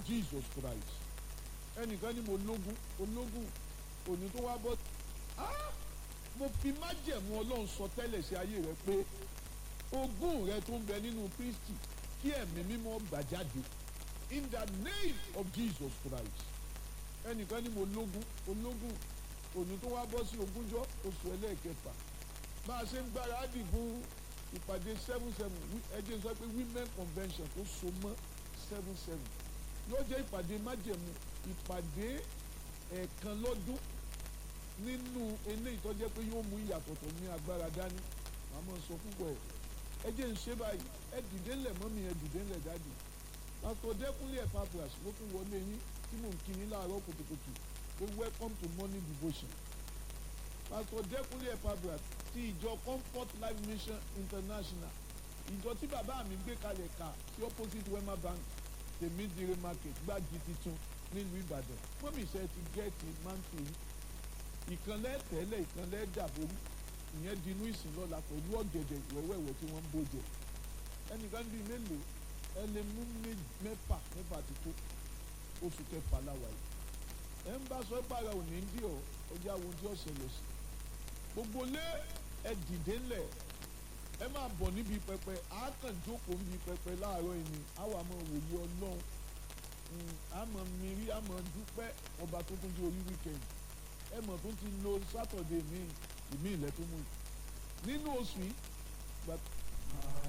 Jesus Christ ẹnìkan ní mo lógún ológún òní tó wá bọ́ ah mo fi májẹ̀mú ọlọ́run sọ tẹ́lẹ̀ sí ayé rẹ pé ogún rẹ tó ń bẹ nínú Kristi kí ẹ̀mí mímọ́ gbà jáde in the name of Jesus Christ ẹnìkan ní mo lógún ológún òní tó wá bọ́ sí ogúnjọ́ oṣù ẹlẹ́ẹ̀kẹfà bá a ṣe ń gbáradì fún ìpàdé seven seven ẹjẹ sọ pé women convention tó so mọ́ seven seven yóò jẹ́ ìpàdé májẹ̀mú ìpàdé ẹ̀ẹ̀kan lọ́dún nínú eléyìí tó jẹ́ pé yóò mú ìyàtọ̀ tó ní agbára dání màmá sọ púpọ̀ ẹ̀ ẹ jẹ́ ń ṣe báyìí ẹ dìde ńlẹ̀ mọ́mí ẹ dìde ńlẹ̀ dáàdì pásítọ̀ dẹ́kunlé ẹ̀ papras ló tún wọlé yín tí mò ń kí yín láàárọ̀ kùtùkùtù pé welcome to morning devotion pásítọ̀ dẹ́kunlé ẹ̀ papras ti ìjọ comfort life mission international ìjọ tí bàbá mi gbé kalẹ̀ ká sí opposite wema bank tèmídìrí market gbági titun nílùú ìbàdàn mọ́mí iṣẹ́ ti gẹ́ẹ̀tì máńtì yìí ìkànlẹ̀ tẹ́lẹ̀ ìkànlẹ̀ dàborí ìyẹn dinú ìsìn lọ́la pẹ̀lú ọ̀gẹ̀dẹ̀ wẹ́wẹ́wẹ́ tí wọ́n ń bó jẹ ẹnìkan bíi mélòó ẹ lè mú mẹ́fà mẹ́fà ti tó oṣù kẹfà láwa yìí ẹ ń bá sọ ẹ pààrà òní ń dí ọ ọjà wo tí ó ṣẹlẹ̀ sí gbogbo lé ẹ dìde ńlẹ̀ ẹ máa bọ̀ níbi pẹpẹ àákànjókòó níbi pẹpẹ láàárọ̀ yìí ni àwa máa wòye ọlọ́run àmọ́ mìírí àmọ́ dúpẹ́ ọba tó tún di orí wíkẹ́ndì ẹ mọ̀ tó ti lo sátọ̀dé mi ìmí ilẹ̀ tó mú yìí nínú oṣù yìí